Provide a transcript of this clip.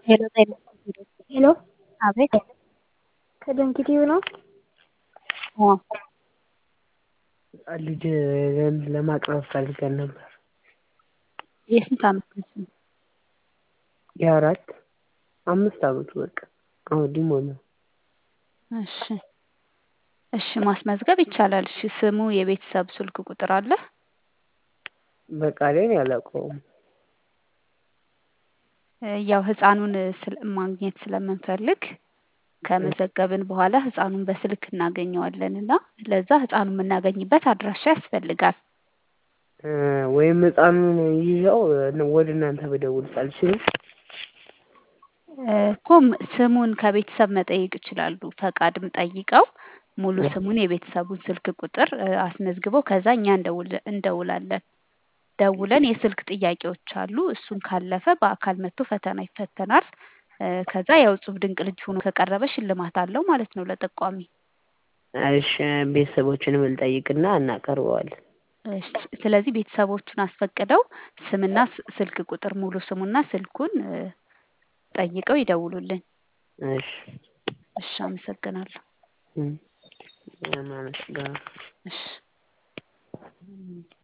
ሄሎ ጤና ሄሎ አቤት ከደንኪቲዩ ነው። አዎ ልጅ ለማቅረብ ፈልገን ነበር። የስንት ዓመት ልጅ ነው? የአራት አምስት ዓመቱ በቃ አሁን ሊሞላው እሺ እሺ ማስመዝገብ ይቻላል። እሺ ስሙ የቤተሰብ ስልክ ቁጥር አለ? በቃ ላይ አላውቀውም። ያው ህፃኑን ስለ- ማግኘት ስለምንፈልግ ከመዘገብን በኋላ ህፃኑን በስልክ እናገኘዋለን እና ለዛ ህፃኑን የምናገኝበት አድራሻ ያስፈልጋል። እ ወይም ህፃኑን ይዘው ወደ እናንተ ብደውልስ አልችልም? እ እኮ ም- ስሙን ከቤተሰብ መጠየቅ ይችላሉ። ፈቃድም ጠይቀው ሙሉ ስሙን የቤተሰቡን ስልክ ቁጥር እ አስመዝግበው ከዛ እኛ እንደውል- እንደውላለን። ደውለን የስልክ ጥያቄዎች አሉ። እሱን ካለፈ በአካል መጥቶ ፈተና ይፈተናል። እ ከዛ ያው እጹብ ድንቅ ልጅ ሆኖ ከቀረበ ሽልማት አለው ማለት ነው ለጠቋሚ። እሺ ቤተሰቦችንም እንጠይቅና እናቀርበዋለን። እሺ ስለዚህ ቤተሰቦቹን አስፈቅደው ስምና ስ- ስልክ ቁጥር ሙሉ ስሙና ስልኩን እ ጠይቀው ይደውሉልን። እሺ እሺ አመሰግናለሁ። እም፣ አመሰግናለሁ። እሺ